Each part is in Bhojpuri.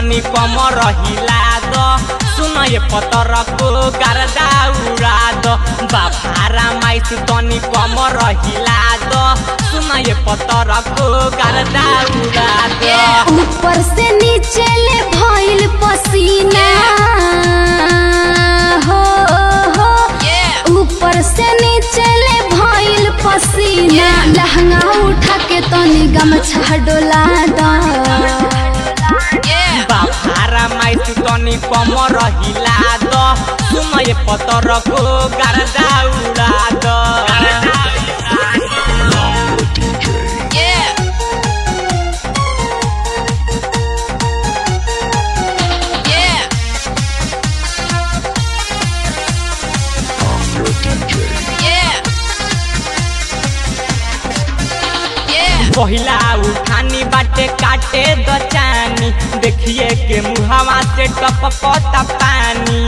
तनी कम रहिला द सुन ये पतर को गर्दा उड़ा द बाफारा माइस तनी कम रहिला द सुन ये पतर को गर्दा उड़ा द ऊपर से नीचे ले भइल पसीना हो हो ऊपर से नीचे ले भइल पसीना लहंगा उठा के तनी गमछा डोला दा बाफारा माइस तनी कम रहिला द सुन ये पतर को गर्दा उड़ा द पहिला उठानी बाटे काटे द चानी देखिए के मुहावा से टपकता पानी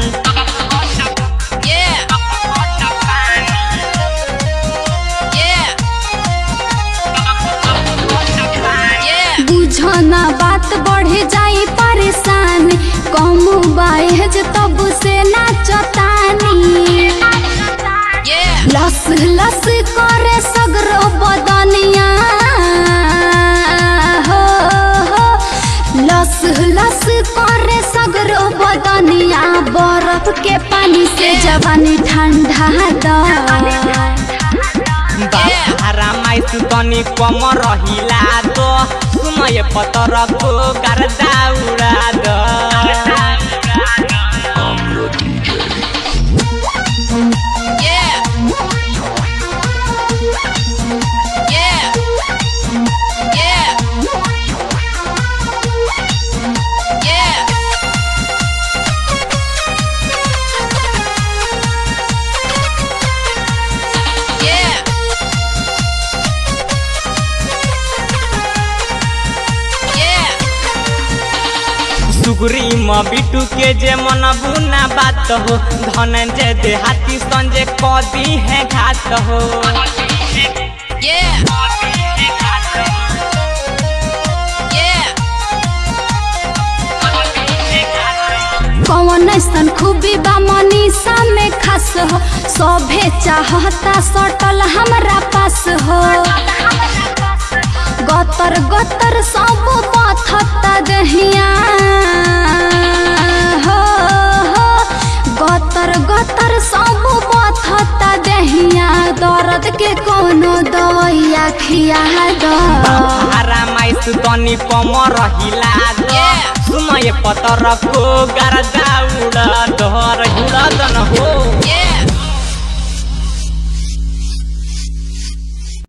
बुझो ना बात बढ़े जाई परेशान कम बाहेज तब से ना चतानी लस लस करे सगरो बदनिया हो हो लस लस करे सगरो बदनिया बर्फ के पानी से जवानी ठंडा दा बाहरा माइस तनी कम रहिला तो सुनय पतर को गर्दा उड़ा द सुगरी म बिटू के जे मन बुना बात हो धनंजय देहाती संजय कदी है घात हो कौन ऐसन खूबी बा मनीषा में खास हो सभे चाहता सटल हमरा पास हो गतर गतर सब पथता दहिया हो हो गतर गतर सब पथता दहिया दर्द के कोनो दवाइया खिया दो हरा माइस तनी कम रहिला द सुनय पतर को गर्दा उड़ा दर उड़ा दन हो